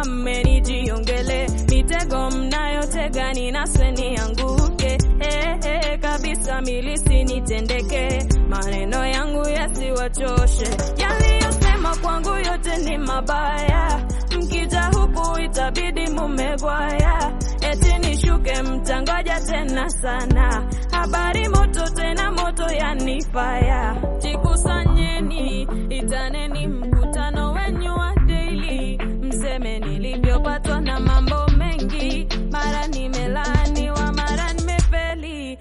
kama mmenijiongele mitego mnayotega ninaswe nianguke eh, eh, kabisa milisi nitendeke maneno yangu yasiwachoshe yaliyosema kwangu yote ni mabaya mkija huku itabidi mumegwaya eti nishuke mtangoja tena sana habari moto tena moto yanifaya jikusanyeni itaneni mkutano wenyu wa daily mseme nilivyopatwa na mambo mengi mara nimelaaniwa mara nimefeli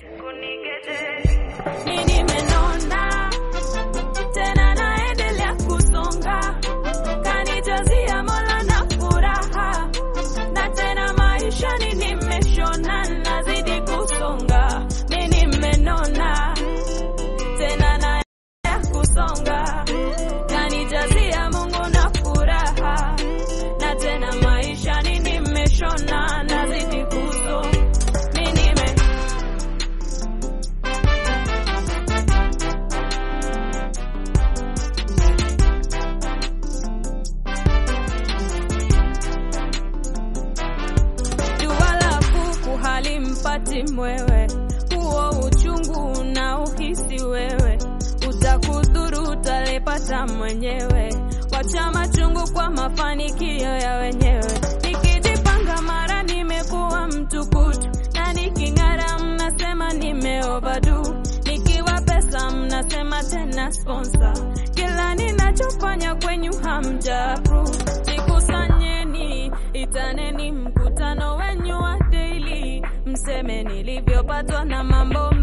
mi nimenona tena naendelea kusonga kanijazia mola na furaha na tena maishani nimeshona nazidi kusonga mi nimenona tena naendelea kusonga kanijazia mungu na furaha na tena maishani nimeshona nazidi kusonga mi nime jua la kuku halimpati mwewe, huo uchungu na uhisi wewe, utakudhuru utalipata mwenyewe. Wacha machungu kwa mafanikio ya wenyewe. Nikijipanga mara nimekuwa mtukutu, na niking'ara mnasema nime overdo, nikiwa pesa mnasema tena sponsor. Kila ninachofanya kwenyu hamja approve. Jikusanyeni, itaneni mkutano wenyu wa daily, mseme nilivyopatwa na mambo